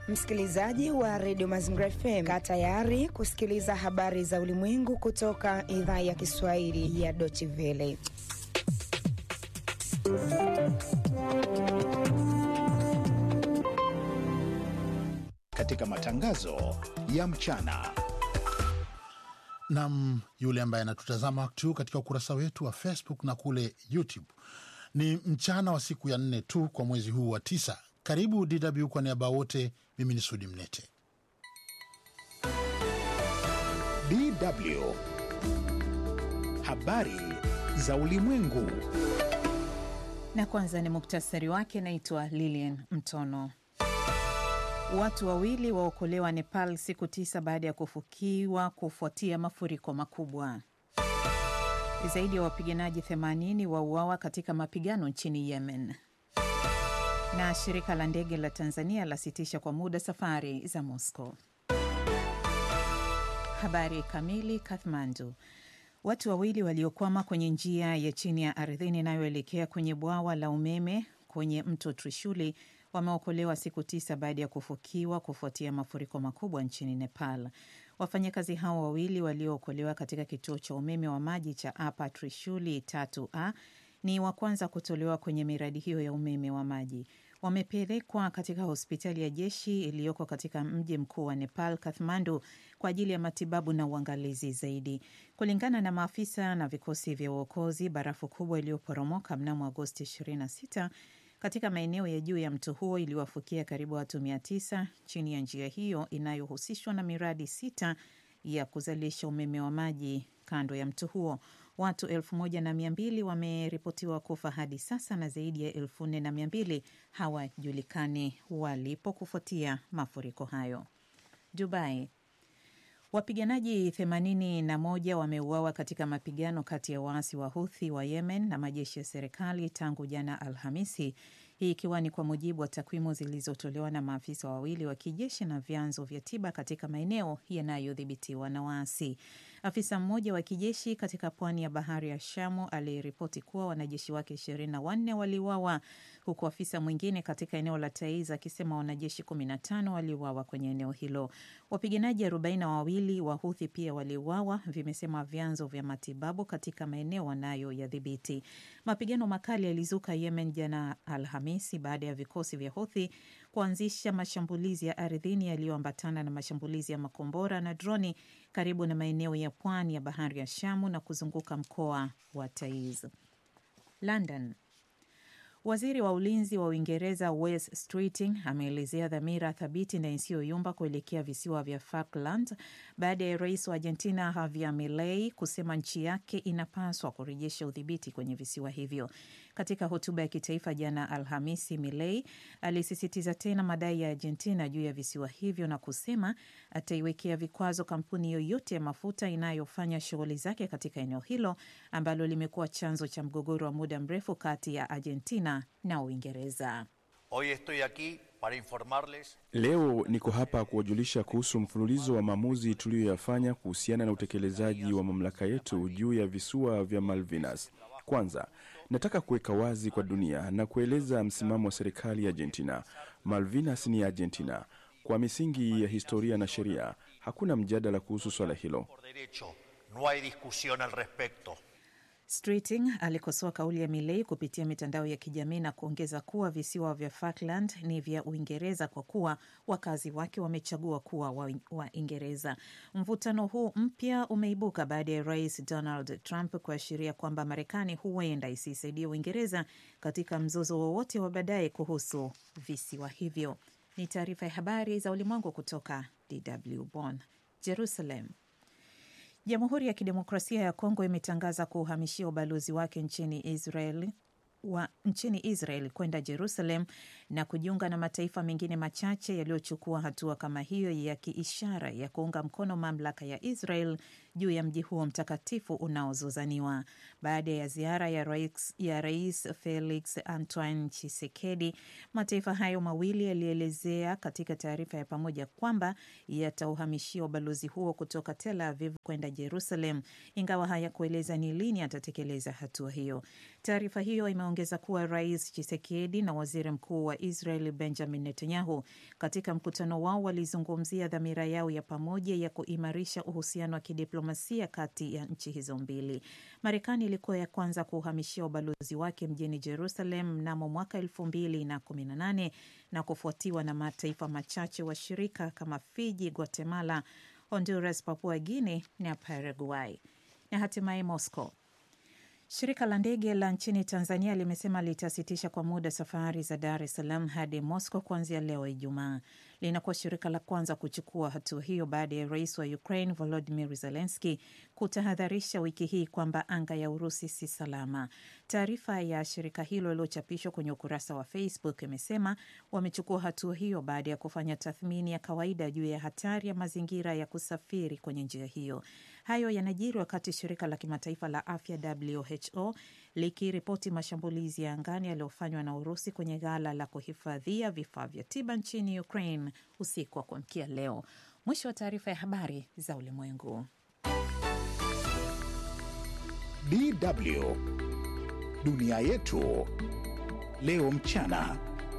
Msikilizaji wa redio Mazingira FM, kaa tayari kusikiliza habari za ulimwengu kutoka idhaa ya Kiswahili ya Deutsche Welle. Katika matangazo ya mchana nam yule ambaye anatutazama wakati huu katika ukurasa wetu wa Facebook na kule YouTube. Ni mchana wa siku ya nne tu kwa mwezi huu wa tisa. Karibu DW kwa niaba wote, mimi ni Sudi Mnete. DW habari za ulimwengu. Na kwanza ni muktasari wake. Naitwa Lilian Mtono. Watu wawili waokolewa Nepal siku tisa baada ya kufukiwa kufuatia mafuriko makubwa. Zaidi ya wapiganaji 80 wauawa katika mapigano nchini Yemen. Na shirika la ndege la Tanzania lasitisha kwa muda safari za Moscow. Habari kamili. Kathmandu. Watu wawili waliokwama kwenye njia ya chini ya ardhini inayoelekea kwenye bwawa la umeme kwenye mto Trishuli wameokolewa siku tisa baada ya kufukiwa kufuatia mafuriko makubwa nchini Nepal. Wafanyakazi hao wawili waliookolewa katika kituo cha umeme wa maji cha Upper Trishuli tatu a ni wa kwanza kutolewa kwenye miradi hiyo ya umeme wa maji. Wamepelekwa katika hospitali ya jeshi iliyoko katika mji mkuu wa Nepal, Kathmandu, kwa ajili ya matibabu na uangalizi zaidi. Kulingana na maafisa na vikosi vya uokozi, barafu kubwa iliyoporomoka mnamo Agosti 26 katika maeneo ya juu ya mto huo iliwafukia karibu watu mia tisa chini ya njia hiyo inayohusishwa na miradi sita ya kuzalisha umeme wa maji kando ya mto huo. Watu elfu moja na mia mbili wameripotiwa kufa hadi sasa na zaidi ya elfu nne na mia mbili hawajulikani walipo kufuatia mafuriko hayo. Dubai. Wapiganaji 81 wameuawa katika mapigano kati ya waasi wa Huthi wa Yemen na majeshi ya serikali tangu jana Alhamisi, hii ikiwa ni kwa mujibu wa takwimu zilizotolewa na maafisa wawili wa kijeshi na vyanzo vya tiba katika maeneo yanayodhibitiwa na waasi. Afisa mmoja wa kijeshi katika pwani ya bahari ya Shamu aliripoti kuwa wanajeshi wake ishirini na wanne waliuawa huku afisa mwingine katika eneo la Taiz akisema wanajeshi 15 waliuawa kwenye eneo hilo. Wapiganaji arobaini na wawili wa Huthi pia waliuawa, vimesema vyanzo vya matibabu katika maeneo wanayoyadhibiti. Mapigano makali yalizuka Yemen jana Alhamisi baada ya vikosi vya Huthi kuanzisha mashambulizi ya ardhini yaliyoambatana na mashambulizi ya makombora na droni karibu na maeneo ya pwani ya bahari ya Shamu na kuzunguka mkoa wa Taiz. London. Waziri wa ulinzi wa Uingereza Wes Streeting ameelezea dhamira thabiti na isiyoyumba kuelekea visiwa vya Falkland baada ya rais wa Argentina Javier Milei kusema nchi yake inapaswa kurejesha udhibiti kwenye visiwa hivyo. Katika hotuba ya kitaifa jana Alhamisi, Milei alisisitiza tena madai ya Argentina juu ya visiwa hivyo na kusema ataiwekea vikwazo kampuni yoyote ya mafuta inayofanya shughuli zake katika eneo hilo ambalo limekuwa chanzo cha mgogoro wa muda mrefu kati ya Argentina na Uingereza. Hoy estoy aquí para informarles. Leo niko hapa kuwajulisha kuhusu mfululizo wa maamuzi tuliyoyafanya kuhusiana na utekelezaji wa mamlaka yetu juu ya visiwa vya Malvinas. Kwanza, nataka kuweka wazi kwa dunia na kueleza msimamo wa serikali ya Argentina. Malvinas ni Argentina. Kwa misingi ya historia na sheria, hakuna mjadala kuhusu swala hilo. Por derecho, no hay discusión al respecto. Streeting alikosoa kauli ya Milei kupitia mitandao ya kijamii na kuongeza kuwa visiwa vya Falkland ni vya Uingereza kwa kuwa wakazi wake wamechagua kuwa Waingereza wa mvutano huu mpya umeibuka baada ya Rais Donald Trump kuashiria kwamba Marekani huenda isisaidie Uingereza katika mzozo wowote wa baadaye kuhusu visiwa hivyo. Ni taarifa ya habari za ulimwengu kutoka DW Bonn. Jerusalem. Jamhuri ya Kidemokrasia ya Kongo imetangaza kuuhamishia ubalozi wake nchini Israel wa nchini Israel kwenda Jerusalem na kujiunga na mataifa mengine machache yaliyochukua hatua kama hiyo ya kiishara ya kuunga mkono mamlaka ya Israel juu ya mji huo mtakatifu unaozozaniwa. Baada ya ziara ya rais, ya rais Felix Antoine Tshisekedi, mataifa hayo mawili yalielezea katika taarifa ya pamoja kwamba yatauhamishia ubalozi huo kutoka Tel Aviv kwenda Jerusalem, ingawa hayakueleza ni lini atatekeleza hatua hiyo. Taarifa hiyo imeongeza kuwa rais Tshisekedi na waziri mkuu wa Israel Benjamin Netanyahu katika mkutano wao walizungumzia dhamira yao ya pamoja ya kuimarisha uhusiano wa kidiplomasia kati ya nchi hizo mbili. Marekani ilikuwa ya kwanza kuuhamishia ubalozi wake mjini Jerusalem mnamo mwaka elfu mbili na kumi na nane na kufuatiwa na mataifa machache washirika kama Fiji, Guatemala, Honduras, Papua Guinea na Paraguay. Na hatimaye Moscow. Shirika la ndege la nchini Tanzania limesema litasitisha kwa muda safari za Dar es Salaam hadi Moscow kuanzia leo Ijumaa. Linakuwa shirika la kwanza kuchukua hatua hiyo baada ya rais wa Ukraine Volodymyr Zelensky kutahadharisha wiki hii kwamba anga ya Urusi si salama. Taarifa ya shirika hilo iliyochapishwa kwenye ukurasa wa Facebook imesema wamechukua hatua hiyo baada ya kufanya tathmini ya kawaida juu ya hatari ya mazingira ya kusafiri kwenye njia hiyo. Hayo yanajiri wakati shirika la kimataifa la afya WHO likiripoti mashambulizi ya angani yaliyofanywa na Urusi kwenye ghala la kuhifadhia vifaa vya tiba nchini Ukraine usiku wa kuamkia leo. Mwisho wa taarifa ya habari za ulimwengu. DW dunia yetu leo mchana.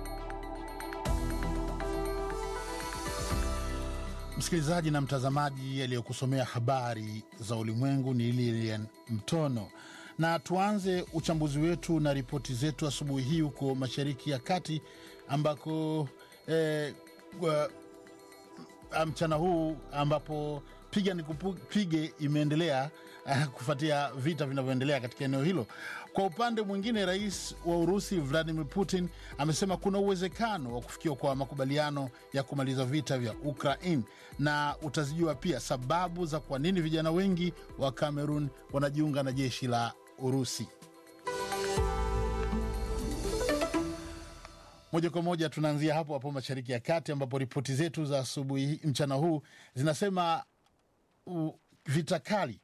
Msikilizaji na mtazamaji, aliyokusomea habari za ulimwengu ni Lilian Mtono, na tuanze uchambuzi wetu na ripoti zetu asubuhi hii huko Mashariki ya Kati ambako eh, wa- mchana huu ambapo piga ni kupige imeendelea uh, kufuatia vita vinavyoendelea katika eneo hilo. Kwa upande mwingine, rais wa Urusi Vladimir Putin amesema kuna uwezekano wa kufikiwa kwa makubaliano ya kumaliza vita vya Ukraine, na utazijua pia sababu za kwa nini vijana wengi wa Cameroon wanajiunga na jeshi la Urusi. Moja kwa moja tunaanzia hapo hapo Mashariki ya Kati, ambapo ripoti zetu za asubuhi hii- mchana huu zinasema u- vita kali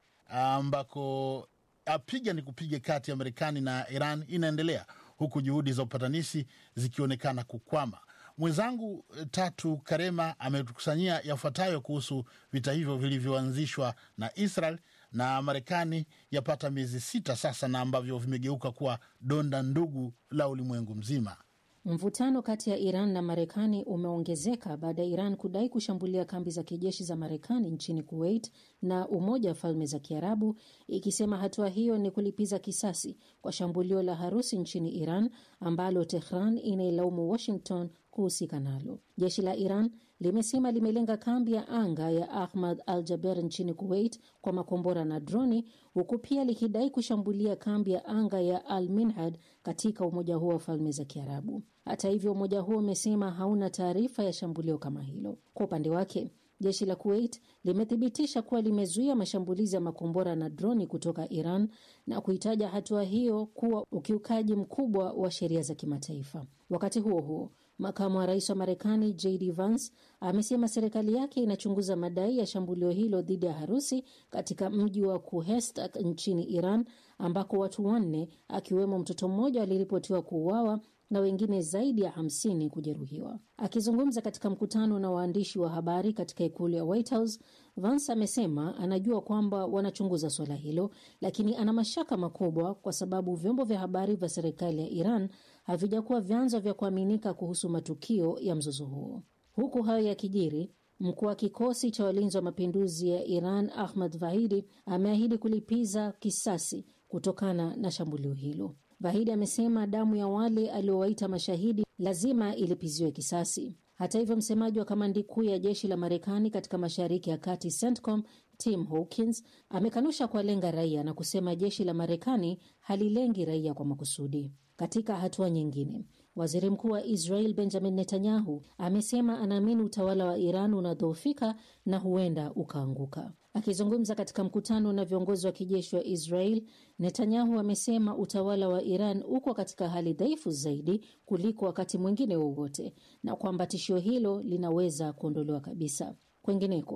ambako apiga ni kupiga kati ya Marekani na Iran inaendelea huku juhudi za upatanishi zikionekana kukwama. Mwenzangu eh, Tatu Karema ametukusanyia yafuatayo kuhusu vita hivyo vilivyoanzishwa na Israel na Marekani yapata miezi sita sasa, na ambavyo vimegeuka kuwa donda ndugu la ulimwengu mzima. Mvutano kati ya Iran na Marekani umeongezeka baada ya Iran kudai kushambulia kambi za kijeshi za Marekani nchini Kuwait na Umoja wa Falme za Kiarabu, ikisema hatua hiyo ni kulipiza kisasi kwa shambulio la harusi nchini Iran ambalo Tehran inailaumu Washington kuhusika nalo. Jeshi la Iran limesema limelenga kambi ya anga ya Ahmad al Jaber nchini Kuwait kwa makombora na droni, huku pia likidai kushambulia kambi ya anga ya Al Minhad katika umoja huo wa falme za Kiarabu. Hata hivyo, umoja huo umesema hauna taarifa ya shambulio kama hilo. Kwa upande wake jeshi la Kuwait limethibitisha kuwa limezuia mashambulizi ya makombora na droni kutoka Iran na kuitaja hatua hiyo kuwa ukiukaji mkubwa wa sheria za kimataifa. Wakati huo huo, makamu wa rais wa Marekani JD Vance amesema serikali yake inachunguza madai ya shambulio hilo dhidi ya harusi katika mji wa Kuhestak nchini Iran, ambako watu wanne akiwemo mtoto mmoja waliripotiwa kuuawa na wengine zaidi ya hamsini kujeruhiwa. Akizungumza katika mkutano na waandishi wa habari katika ikulu ya White House, Vance amesema anajua kwamba wanachunguza suala hilo, lakini ana mashaka makubwa kwa sababu vyombo vya habari vya serikali ya Iran havijakuwa vyanzo vya kuaminika kuhusu matukio ya mzozo huo. Huku hayo yakijiri, mkuu wa kikosi cha walinzi wa mapinduzi ya Iran Ahmad Vahidi ameahidi kulipiza kisasi kutokana na shambulio hilo. Vahidi amesema damu ya wale aliowaita mashahidi lazima ilipiziwe kisasi. Hata hivyo, msemaji wa kamandi kuu ya jeshi la Marekani katika mashariki ya kati CENTCOM Tim Hawkins amekanusha kuwalenga raia na kusema jeshi la Marekani halilengi raia kwa makusudi. Katika hatua nyingine, waziri mkuu wa Israel Benjamin Netanyahu amesema anaamini utawala wa Iran unadhoofika na huenda ukaanguka. Akizungumza katika mkutano na viongozi wa kijeshi wa Israel, Netanyahu amesema utawala wa Iran uko katika hali dhaifu zaidi kuliko wakati mwingine wowote na kwamba tishio hilo linaweza kuondolewa kabisa. Kwengineko,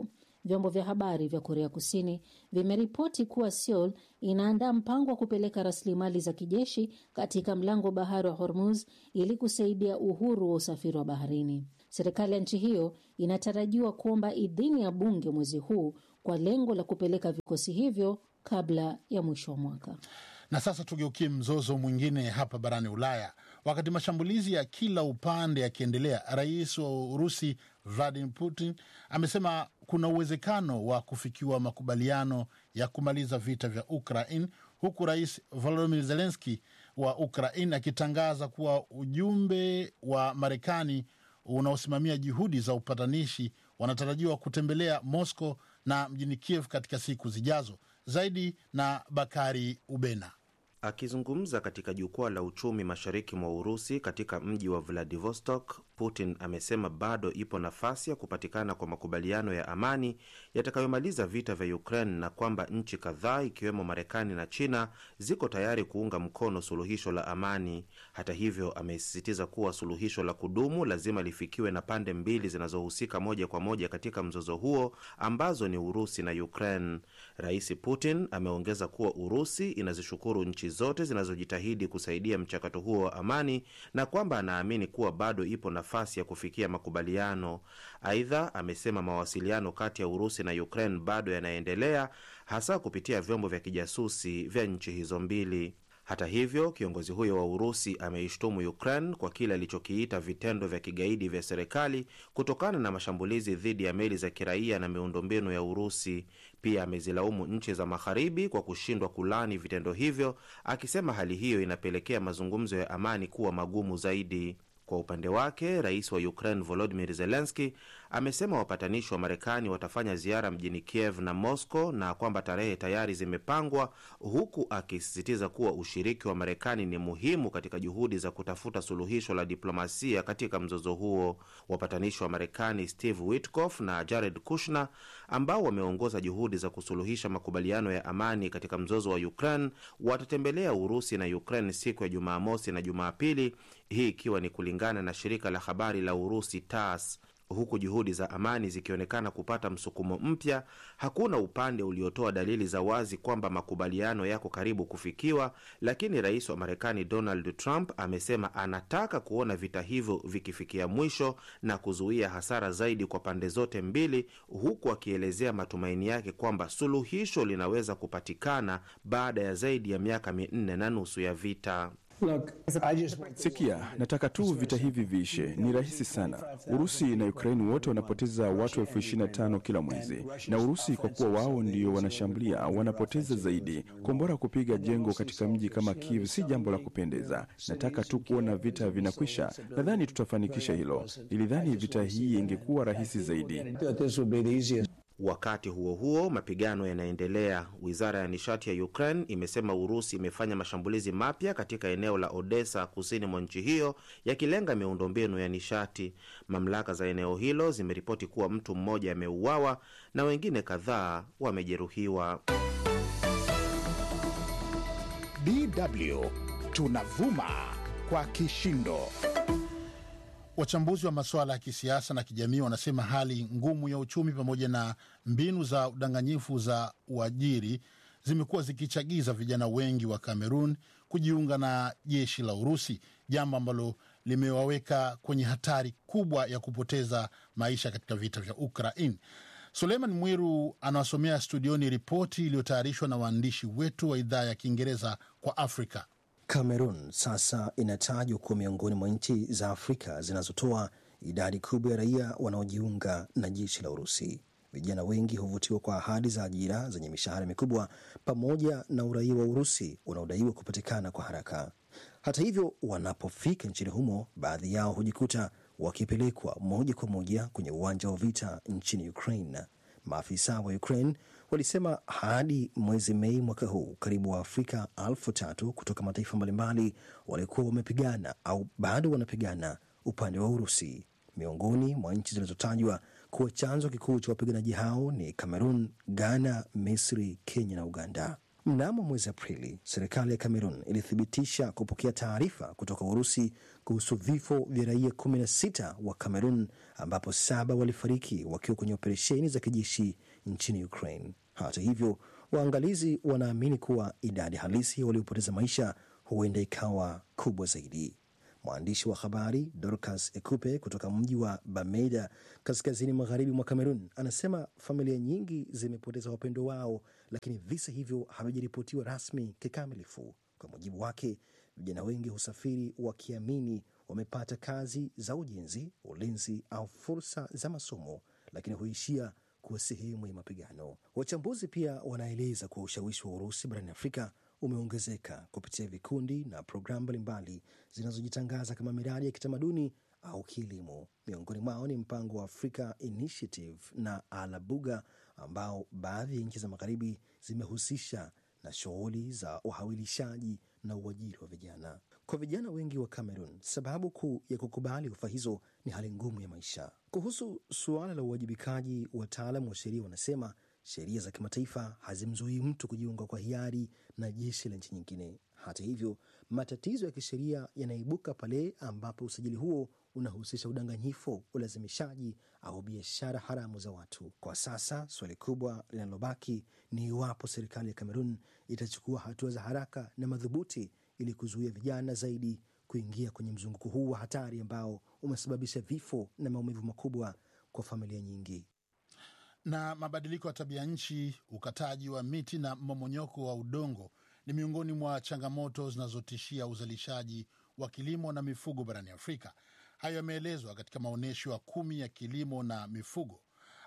Vyombo vya habari vya Korea Kusini vimeripoti kuwa Seoul inaandaa mpango wa kupeleka rasilimali za kijeshi katika mlango bahari wa Hormuz ili kusaidia uhuru wa usafiri wa baharini. Serikali ya nchi hiyo inatarajiwa kuomba idhini ya bunge mwezi huu kwa lengo la kupeleka vikosi hivyo kabla ya mwisho wa mwaka. Na sasa tugeukie mzozo mwingine hapa barani Ulaya. Wakati mashambulizi ya kila upande yakiendelea, rais wa Urusi Vladimir Putin amesema kuna uwezekano wa kufikiwa makubaliano ya kumaliza vita vya Ukraine, huku rais Volodymyr Zelensky wa Ukraine akitangaza kuwa ujumbe wa Marekani unaosimamia juhudi za upatanishi wanatarajiwa kutembelea Moscow na mjini Kiev katika siku zijazo. Zaidi na Bakari Ubena. Akizungumza katika jukwaa la uchumi mashariki mwa Urusi katika mji wa Vladivostok, Putin amesema bado ipo nafasi ya kupatikana kwa makubaliano ya amani yatakayomaliza vita vya Ukraine na kwamba nchi kadhaa ikiwemo Marekani na China ziko tayari kuunga mkono suluhisho la amani. Hata hivyo, amesisitiza kuwa suluhisho la kudumu lazima lifikiwe na pande mbili zinazohusika moja kwa moja katika mzozo huo ambazo ni Urusi na Ukraine. Rais Putin ameongeza kuwa Urusi inazishukuru nchi zote zinazojitahidi kusaidia mchakato huo wa amani na kwamba anaamini kuwa bado ipo nafasi ya kufikia makubaliano. Aidha, amesema mawasiliano kati ya Urusi na Ukraine bado yanaendelea, hasa kupitia vyombo vya kijasusi vya nchi hizo mbili. Hata hivyo, kiongozi huyo wa Urusi ameishtumu Ukraine kwa kile alichokiita vitendo vya kigaidi vya serikali kutokana na mashambulizi dhidi ya meli za kiraia na miundombinu ya Urusi. Pia amezilaumu nchi za Magharibi kwa kushindwa kulani vitendo hivyo, akisema hali hiyo inapelekea mazungumzo ya amani kuwa magumu zaidi. Kwa upande wake rais wa Ukraine Volodimir Zelenski amesema wapatanishi wa Marekani watafanya ziara mjini Kiev na Moscow na kwamba tarehe tayari zimepangwa, huku akisisitiza kuwa ushiriki wa Marekani ni muhimu katika juhudi za kutafuta suluhisho la diplomasia katika mzozo huo. Wapatanishi wa Marekani Steve Witkoff na Jared Kushner ambao wameongoza juhudi za kusuluhisha makubaliano ya amani katika mzozo wa Ukraine watatembelea Urusi na Ukraine siku ya Jumamosi na Jumapili, hii ikiwa ni kulingana na shirika la habari la Urusi TASS. Huku juhudi za amani zikionekana kupata msukumo mpya, hakuna upande uliotoa dalili za wazi kwamba makubaliano yako karibu kufikiwa, lakini rais wa Marekani Donald Trump amesema anataka kuona vita hivyo vikifikia mwisho na kuzuia hasara zaidi kwa pande zote mbili, huku akielezea matumaini yake kwamba suluhisho linaweza kupatikana baada ya zaidi ya miaka minne na nusu ya vita. Look, I just Sikia, nataka tu vita hivi viishe. Ni rahisi sana. Urusi na Ukraini wote wanapoteza watu elfu ishirini na tano kila mwezi, na Urusi kwa kuwa wao ndio wanashambulia wanapoteza zaidi. Kombora kupiga jengo katika mji kama Kiev si jambo la kupendeza. Nataka tu kuona vita vinakwisha. Nadhani tutafanikisha hilo. Nilidhani vita hii ingekuwa rahisi zaidi. thought this would be the easiest. Wakati huo huo, mapigano yanaendelea. Wizara ya nishati ya Ukraine imesema Urusi imefanya mashambulizi mapya katika eneo la Odessa, kusini mwa nchi hiyo, yakilenga miundombinu ya nishati. Mamlaka za eneo hilo zimeripoti kuwa mtu mmoja ameuawa na wengine kadhaa wamejeruhiwa. DW tunavuma kwa kishindo. Wachambuzi wa masuala ya kisiasa na kijamii wanasema hali ngumu ya uchumi pamoja na mbinu za udanganyifu za uajiri zimekuwa zikichagiza vijana wengi wa Kamerun kujiunga na jeshi la Urusi, jambo ambalo limewaweka kwenye hatari kubwa ya kupoteza maisha katika vita vya Ukraine. Suleiman Mwiru anawasomea studioni ripoti iliyotayarishwa na waandishi wetu wa idhaa ya Kiingereza kwa Afrika. Cameroon sasa inatajwa kuwa miongoni mwa nchi za Afrika zinazotoa idadi kubwa ya raia wanaojiunga na jeshi la Urusi. Vijana wengi huvutiwa kwa ahadi za ajira zenye mishahara mikubwa pamoja na uraia wa Urusi unaodaiwa kupatikana kwa haraka. Hata hivyo, wanapofika nchini humo, baadhi yao hujikuta wakipelekwa moja kwa moja kwenye uwanja wa vita nchini Ukraine. Maafisa wa Ukraine walisema hadi mwezi Mei mwaka huu karibu Waafrika elfu tatu kutoka mataifa mbalimbali walikuwa wamepigana au bado wanapigana upande wa Urusi. Miongoni mwa nchi zilizotajwa kuwa chanzo kikuu cha wapiganaji hao ni Cameroon, Ghana, Misri, Kenya na Uganda. Mnamo mwezi Aprili, serikali ya Cameroon ilithibitisha kupokea taarifa kutoka Urusi kuhusu vifo vya raia 16 wa Cameroon, ambapo saba walifariki wakiwa kwenye operesheni za kijeshi nchini Ukraine. Hata hivyo, waangalizi wanaamini kuwa idadi halisi waliopoteza maisha huenda ikawa kubwa zaidi. Mwandishi wa habari Dorcas Ekupe kutoka mji wa Bamenda kaskazini magharibi mwa Kamerun anasema familia nyingi zimepoteza wapendo wao, lakini visa hivyo havijaripotiwa rasmi kikamilifu. Kwa mujibu wake, vijana wengi husafiri wakiamini wamepata kazi za ujenzi, ulinzi au fursa za masomo, lakini huishia kuwa sehemu ya mapigano. Wachambuzi pia wanaeleza kuwa ushawishi wa Urusi barani Afrika umeongezeka kupitia vikundi na programu mbalimbali zinazojitangaza kama miradi ya kitamaduni au kielimu. Miongoni mwao ni mpango wa Africa Initiative na Alabuga ambao baadhi ya nchi za magharibi zimehusisha na shughuli za uhawilishaji na uajiri wa vijana. Kwa vijana wengi wa Cameroon, sababu kuu ya kukubali ofa hizo ni hali ngumu ya maisha. Kuhusu suala la uwajibikaji, wataalam wa sheria wanasema sheria za kimataifa hazimzuii mtu kujiunga kwa hiari na jeshi la nchi nyingine. Hata hivyo, matatizo ya kisheria yanaibuka pale ambapo usajili huo unahusisha udanganyifu, ulazimishaji au biashara haramu za watu. Kwa sasa swali kubwa linalobaki ni iwapo serikali ya Kamerun itachukua hatua za haraka na madhubuti ili kuzuia vijana zaidi kuingia kwenye mzunguko huu wa hatari ambao umesababisha vifo na maumivu makubwa kwa familia nyingi. Na mabadiliko ya tabia nchi, ukataji wa miti na mmomonyoko wa udongo ni miongoni mwa changamoto zinazotishia uzalishaji wa kilimo na mifugo barani Afrika. Hayo yameelezwa katika maonyesho ya kumi ya kilimo na mifugo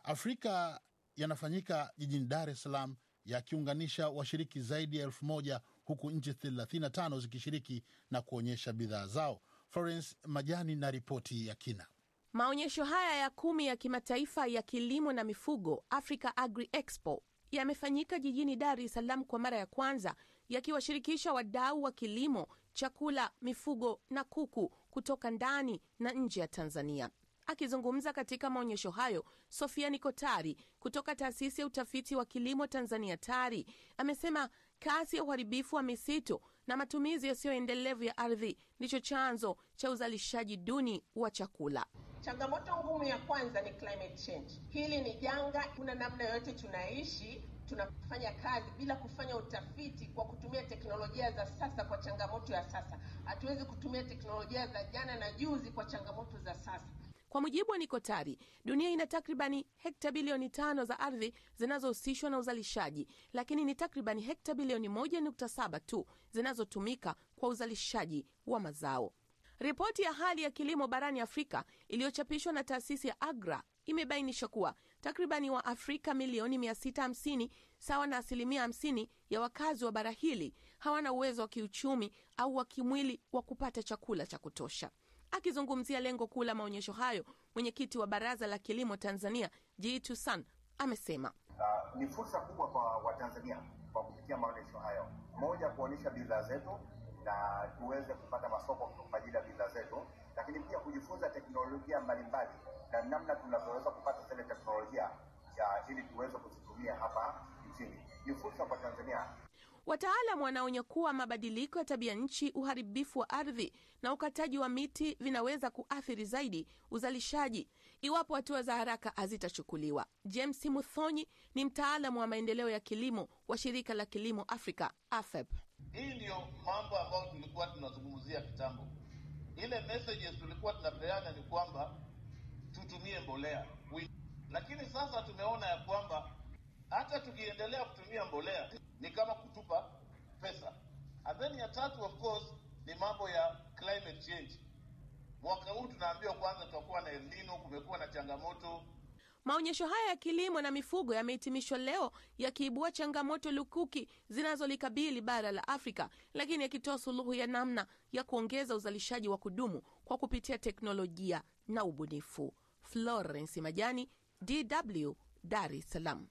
Afrika yanafanyika jijini Dar es Salaam, yakiunganisha washiriki zaidi ya elfu moja huku nchi 35 zikishiriki na kuonyesha bidhaa zao. Florence Majani na ripoti ya kina. Maonyesho haya ya kumi ya kimataifa ya kilimo na mifugo Africa Agri Expo yamefanyika jijini Dar es Salaam kwa mara ya kwanza, yakiwashirikisha wadau wa kilimo, chakula, mifugo na kuku kutoka ndani na nje ya Tanzania. Akizungumza katika maonyesho hayo, Sofia Nikotari kutoka taasisi ya utafiti wa kilimo Tanzania TARI amesema kasi ya uharibifu wa misitu na matumizi yasiyoendelevu ya ardhi ndicho chanzo cha uzalishaji duni wa chakula. Changamoto ngumu ya kwanza ni climate change. Hili ni janga, kuna namna yoyote tunaishi tunafanya kazi bila kufanya utafiti kwa kutumia teknolojia za sasa kwa changamoto ya sasa. Hatuwezi kutumia teknolojia za jana na juzi kwa changamoto za sasa. Kwa mujibu wa Nikotari, dunia ina takribani hekta bilioni tano za ardhi zinazohusishwa na uzalishaji, lakini ni takribani hekta bilioni moja nukta saba tu zinazotumika kwa uzalishaji wa mazao. Ripoti ya hali ya kilimo barani Afrika iliyochapishwa na taasisi ya AGRA imebainisha kuwa takribani wa Afrika milioni 650 sawa na asilimia 50 ya wakazi wa bara hili hawana uwezo wa kiuchumi au wa kimwili wa kupata chakula cha kutosha. Akizungumzia lengo kuu la maonyesho hayo, mwenyekiti wa Baraza la Kilimo Tanzania Jitu San amesema uh, ni fursa kubwa kwa Watanzania kwa kupitia maonyesho hayo, moja, kuonyesha bidhaa zetu na tuweze kupata masoko kwa ajili ya bidhaa zetu, lakini pia kujifunza teknolojia mbalimbali na namna tunavyoweza kupata zile teknolojia ya ili tuweze kuzitumia hapa nchini. Ni fursa kwa Tanzania. Wataalam wanaonya kuwa mabadiliko ya tabia nchi, uharibifu wa ardhi na ukataji wa miti vinaweza kuathiri zaidi uzalishaji iwapo hatua za haraka hazitachukuliwa. James Muthonyi ni mtaalamu wa maendeleo ya kilimo wa shirika la kilimo Afrika, AFEP. Hii ndiyo mambo ambayo tulikuwa tunazungumzia kitambo. Ile messages tulikuwa tunapeana ni kwamba tutumie mbolea, lakini sasa tumeona ya kwamba hata tukiendelea kutumia mbolea ni kama kutupa pesa. And then ya tatu of course ni mambo ya climate change. Mwaka huu tunaambiwa kwanza tutakuwa na El Nino, kumekuwa na changamoto. Maonyesho haya ya kilimo na mifugo yamehitimishwa leo yakiibua changamoto lukuki zinazolikabili bara la Afrika, lakini yakitoa suluhu ya namna ya kuongeza uzalishaji wa kudumu kwa kupitia teknolojia na ubunifu. Florence Majani, DW, Dar es Salaam.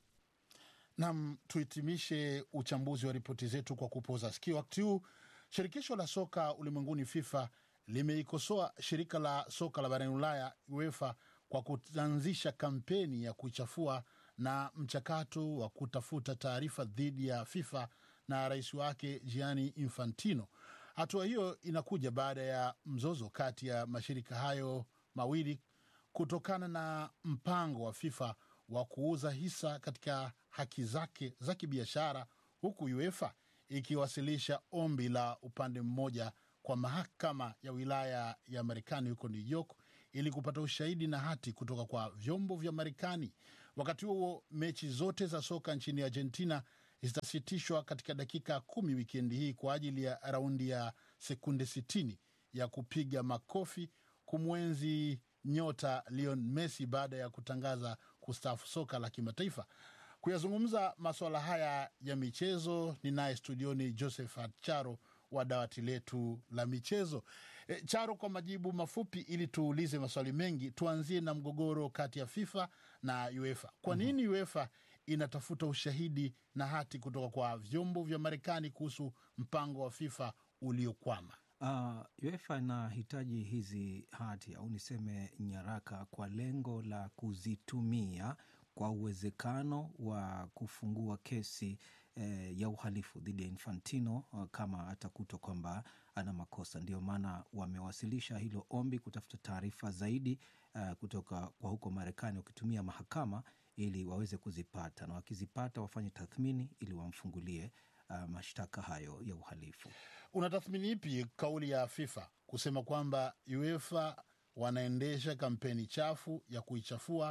Nam, tuhitimishe uchambuzi wa ripoti zetu kwa kupoza sikio. Wakati huu shirikisho la soka ulimwenguni FIFA limeikosoa shirika la soka la barani Ulaya UEFA kwa kuanzisha kampeni ya kuichafua na mchakato wa kutafuta taarifa dhidi ya FIFA na rais wake Gianni Infantino. Hatua hiyo inakuja baada ya mzozo kati ya mashirika hayo mawili kutokana na mpango wa FIFA wa kuuza hisa katika haki zake za kibiashara, huku UEFA ikiwasilisha ombi la upande mmoja kwa mahakama ya wilaya ya Marekani huko New York ili kupata ushahidi na hati kutoka kwa vyombo vya Marekani. Wakati huo mechi zote za soka nchini Argentina zitasitishwa katika dakika kumi wikendi hii kwa ajili ya raundi ya sekunde 60 ya kupiga makofi kumwenzi nyota Lionel Messi baada ya kutangaza kustaafu soka la kimataifa. Kuyazungumza masuala haya ya michezo, ninaye studioni Josephat Charo wa dawati letu la michezo. E, Charo, kwa majibu mafupi ili tuulize maswali mengi, tuanzie na mgogoro kati ya FIFA na UEFA. Kwa nini UEFA inatafuta ushahidi na hati kutoka kwa vyombo vya Marekani kuhusu mpango wa FIFA uliokwama? Uh, UEFA inahitaji hizi hati au niseme nyaraka kwa lengo la kuzitumia kwa uwezekano wa kufungua kesi eh, ya uhalifu dhidi ya Infantino uh, kama atakutwa kwamba ana makosa. Ndio maana wamewasilisha hilo ombi kutafuta taarifa zaidi uh, kutoka kwa huko Marekani wakitumia mahakama ili waweze kuzipata, na wakizipata wafanye tathmini ili wamfungulie uh, mashtaka hayo ya uhalifu. Unatathmini ipi kauli ya FIFA kusema kwamba UEFA wanaendesha kampeni chafu ya kuichafua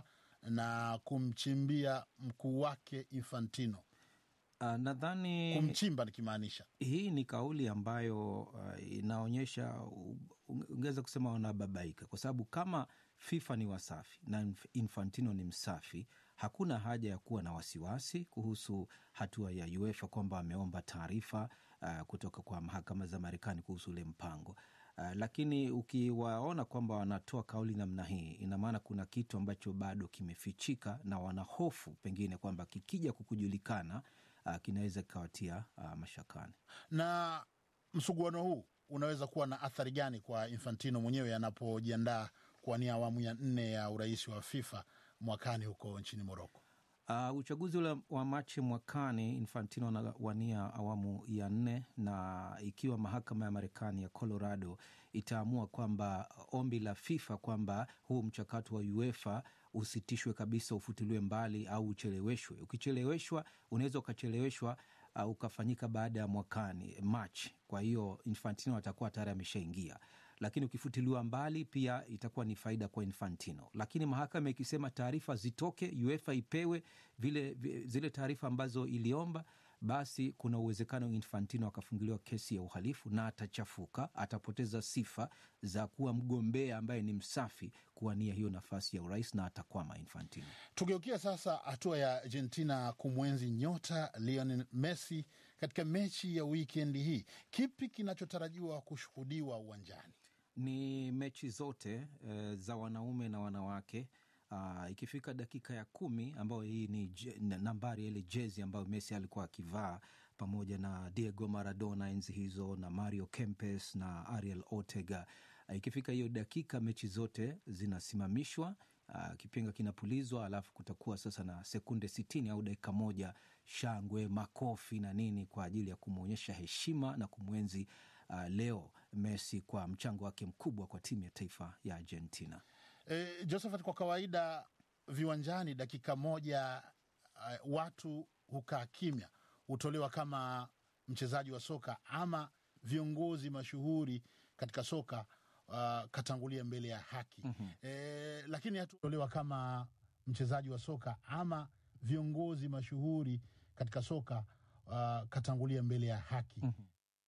na kumchimbia mkuu wake Infantino? Uh, nadhani kumchimba nikimaanisha, hii ni kauli ambayo uh, inaonyesha ungeweza kusema wanababaika, kwa sababu kama FIFA ni wasafi na Infantino ni msafi, hakuna haja ya kuwa na wasiwasi kuhusu hatua ya UEFA kwamba ameomba taarifa uh, kutoka kwa mahakama za Marekani kuhusu ule mpango. Uh, lakini ukiwaona kwamba wanatoa kauli namna hii, ina maana kuna kitu ambacho bado kimefichika na wanahofu pengine kwamba kikija kukujulikana uh, kinaweza kikawatia uh, mashakani. Na msuguano huu unaweza kuwa na athari gani kwa Infantino mwenyewe anapojiandaa kuwania awamu ya nne ya urais wa FIFA mwakani huko nchini Moroko? Uh, uchaguzi ule wa Machi mwakani Infantino anawania awamu ya nne, na ikiwa mahakama ya Marekani ya Colorado itaamua kwamba ombi la FIFA kwamba huu mchakato wa UEFA usitishwe kabisa, ufutiliwe mbali au ucheleweshwe. Ukicheleweshwa unaweza ukacheleweshwa uh, ukafanyika baada ya mwakani Machi. Kwa hiyo Infantino atakuwa tayari ameshaingia lakini ukifutiliwa mbali pia itakuwa ni faida kwa Infantino. Lakini mahakama ikisema taarifa zitoke, UEFA ipewe vile, zile taarifa ambazo iliomba, basi kuna uwezekano Infantino akafunguliwa kesi ya uhalifu na atachafuka, atapoteza sifa za kuwa mgombea ambaye ni msafi kuwania hiyo nafasi ya urais na atakwama Infantino. Tugeukia sasa hatua ya Argentina kumwenzi nyota Lionel Messi katika mechi ya wikendi hii. Kipi kinachotarajiwa kushuhudiwa uwanjani? Ni mechi zote e, za wanaume na wanawake. Aa, ikifika dakika ya kumi ambayo hii ni je, nambari ile jezi ambayo Messi alikuwa akivaa pamoja na Diego Maradona enzi hizo na Mario Kempes na Ariel Ortega. Ikifika hiyo dakika mechi zote zinasimamishwa. Uh, kipenga kinapulizwa, alafu kutakuwa sasa na sekunde sitini au dakika moja shangwe, makofi na nini kwa ajili ya kumwonyesha heshima na kumwenzi uh, Leo Messi kwa mchango wake mkubwa kwa timu ya taifa ya Argentina. E, Josephat, kwa kawaida viwanjani dakika moja uh, watu hukaa kimya, hutolewa kama mchezaji wa soka ama viongozi mashuhuri katika soka uh, katangulia mbele ya haki mm-hmm. E, lakini hatutolewa kama mchezaji wa soka ama viongozi mashuhuri katika soka uh, katangulia mbele ya haki mm-hmm.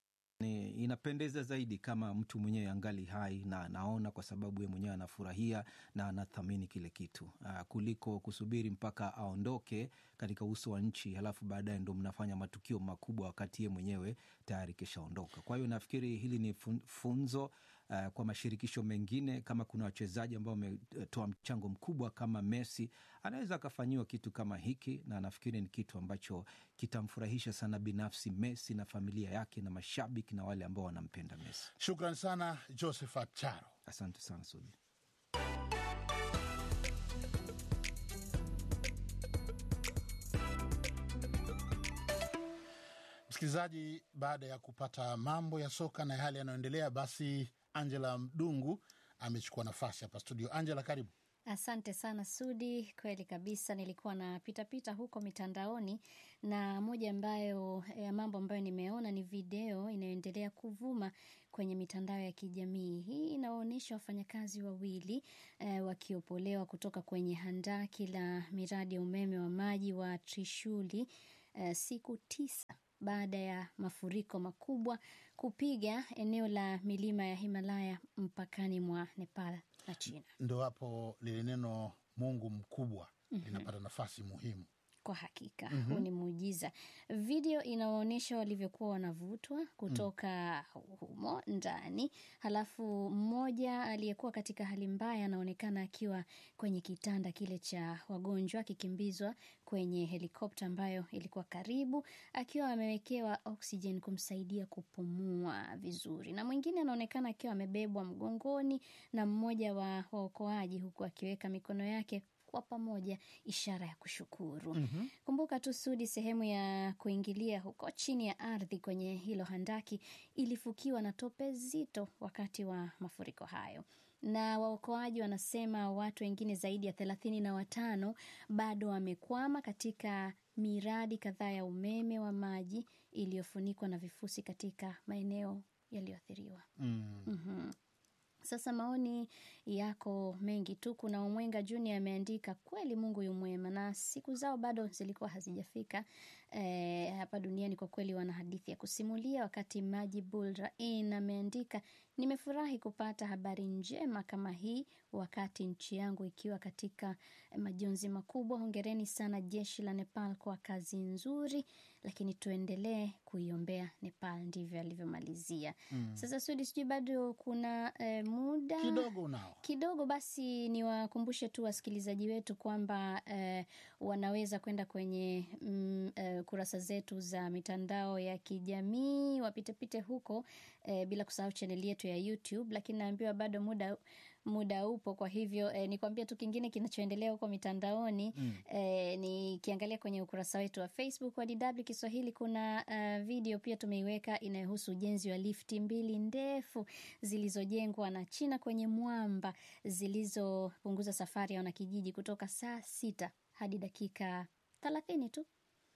Ni inapendeza zaidi kama mtu mwenyewe angali hai na anaona, kwa sababu yeye mwenyewe anafurahia na anathamini kile kitu uh, kuliko kusubiri mpaka aondoke katika uso wa nchi, halafu baadaye ndo mnafanya matukio makubwa wakati yeye mwenyewe tayari kishaondoka. Kwa hiyo nafikiri hili ni funzo uh, kwa mashirikisho mengine. Kama kuna wachezaji ambao wametoa mchango mkubwa kama Messi, anaweza akafanyiwa kitu kama hiki, na nafikiri ni kitu ambacho kitamfurahisha sana binafsi Messi na familia yake na mashabiki na wale ambao wanampenda Messi. Shukran sana Josephat Charo, asante sana Sudi. Msikilizaji, baada ya kupata mambo ya soka na yale yanayoendelea, basi Angela Mdungu amechukua nafasi hapa studio. Angela, karibu. Asante sana Sudi, kweli kabisa. Nilikuwa na pitapita huko mitandaoni na moja ambayo ya mambo ambayo nimeona ni video inayoendelea kuvuma kwenye mitandao ya kijamii. Hii inaonyesha wafanyakazi wawili eh, wakiopolewa kutoka kwenye handaki la miradi ya umeme wa maji wa Trishuli eh, siku tisa baada ya mafuriko makubwa kupiga eneo la milima ya Himalaya mpakani mwa Nepal na China. Ndo hapo lile neno Mungu mkubwa Mhm. linapata nafasi muhimu. Kwa hakika Mhm. huu ni muujiza. Video inaonyesha walivyokuwa wanavutwa kutoka humo ndani, halafu mmoja aliyekuwa katika hali mbaya anaonekana akiwa kwenye kitanda kile cha wagonjwa akikimbizwa kwenye helikopta ambayo ilikuwa karibu, akiwa amewekewa oxygen kumsaidia kupumua vizuri, na mwingine anaonekana akiwa amebebwa mgongoni na mmoja wa waokoaji, huku akiweka mikono yake kwa pamoja, ishara ya kushukuru. Mhm. Kumbuka tu Sudi, sehemu ya kuingilia huko chini ya ardhi kwenye hilo handaki ilifukiwa na tope zito wakati wa mafuriko hayo, na waokoaji wanasema watu wengine zaidi ya thelathini na watano bado wamekwama katika miradi kadhaa ya umeme wa maji iliyofunikwa na vifusi katika maeneo yaliyoathiriwa. Mm. Mhm. Sasa maoni yako mengi tu. Kuna Omwenga Junior ameandika kweli, Mungu yu mwema na siku zao bado zilikuwa hazijafika eh, hapa duniani. Kwa kweli wana hadithi ya kusimulia. Wakati Majibul Rain ameandika nimefurahi kupata habari njema kama hii wakati nchi yangu ikiwa katika majonzi makubwa. Hongereni sana jeshi la Nepal kwa kazi nzuri, lakini tuendelee kuiombea Nepal. Ndivyo alivyomalizia. Mm. Sasa Sudi, sijui bado kuna eh, muda Kidogo unao. kidogo basi niwakumbushe tu wasikilizaji wetu kwamba eh, wanaweza kwenda kwenye mm, eh, kurasa zetu za mitandao ya kijamii wapitepite huko eh, bila kusahau chaneli yetu ya YouTube, lakini naambiwa bado muda muda upo. Kwa hivyo eh, nikwambia tu kingine kinachoendelea huko mitandaoni Mm. eh, nikiangalia kwenye ukurasa wetu wa Facebook wa DW Kiswahili kuna uh, video pia tumeiweka inayohusu ujenzi wa lifti mbili ndefu zilizojengwa na China kwenye mwamba zilizopunguza safari ya wanakijiji kutoka saa sita hadi dakika thelathini tu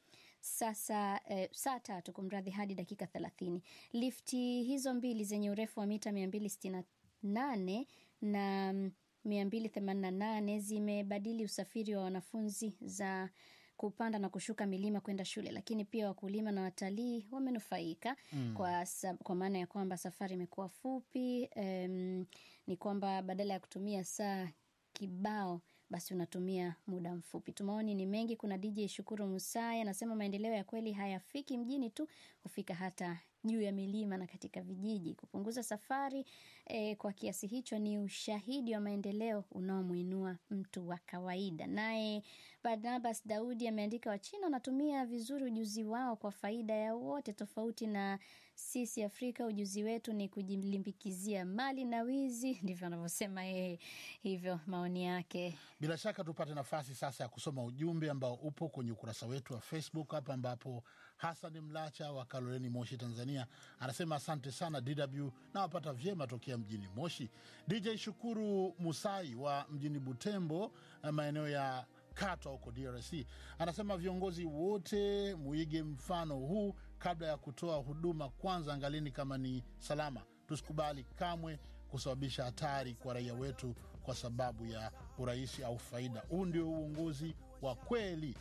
sasa eh, saa tatu kumradhi, hadi dakika thelathini. Lifti hizo mbili zenye urefu wa mita mia mbili sitini na nane na mia mbili themanini na nane zimebadili usafiri wa wanafunzi za kupanda na kushuka milima kwenda shule, lakini pia wakulima na watalii wamenufaika Mm. kwa, sa- kwa maana ya kwamba safari imekuwa fupi. em, ni kwamba badala ya kutumia saa kibao basi unatumia muda mfupi tu. Maoni ni mengi. Kuna DJ Shukuru Musai anasema maendeleo ya kweli hayafiki mjini tu, hufika hata juu ya milima na katika vijiji. Kupunguza safari eh, kwa kiasi hicho ni ushahidi wa maendeleo unaomwinua mtu wa kawaida. Naye Barnabas Daudi ameandika, Wachina wanatumia vizuri ujuzi wao kwa faida ya wote, tofauti na sisi Afrika, ujuzi wetu ni kujilimbikizia mali na wizi. Ndivyo anavyosema yeye. Hivyo maoni yake. Bila shaka tupate nafasi sasa ya kusoma ujumbe ambao upo kwenye ukurasa wetu wa Facebook hapa, ambapo Hassan Mlacha wa Kaloleni, Moshi, Tanzania anasema asante sana DW na wapata vyema tokea mjini Moshi. DJ Shukuru Musai wa mjini Butembo, eh, maeneo ya Katwa huko DRC anasema viongozi wote muige mfano huu kabla ya kutoa huduma. Kwanza angalini kama ni salama, tusikubali kamwe kusababisha hatari kwa raia wetu kwa sababu ya urahisi au faida. Huu ndio uongozi wa kweli.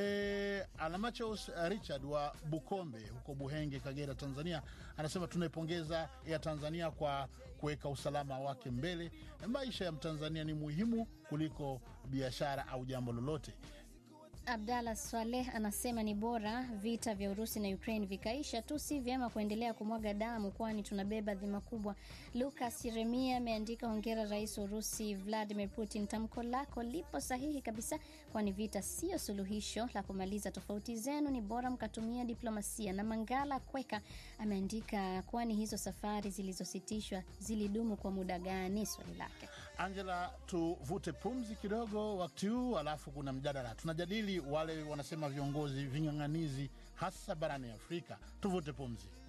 E, Alamachos Richard wa Bukombe huko Buhenge, Kagera, Tanzania anasema tunaipongeza ya Tanzania kwa kuweka usalama wake mbele. Maisha ya Mtanzania ni muhimu kuliko biashara au jambo lolote. Abdallah Swaleh anasema ni bora vita vya Urusi na Ukraine vikaisha tu, si vyema kuendelea kumwaga damu, kwani tunabeba dhima kubwa. Lukas Yeremia ameandika hongera Rais wa Urusi Vladimir Putin, tamko lako lipo sahihi kabisa, kwani vita siyo suluhisho la kumaliza tofauti zenu, ni bora mkatumia diplomasia. Na Mangala Kweka ameandika kwani hizo safari zilizositishwa zilidumu kwa muda gani? Swali lake. Angela, tuvute pumzi kidogo wakati huu, alafu kuna mjadala tunajadili. Wale wanasema viongozi ving'ang'anizi, hasa barani Afrika. Tuvute pumzi.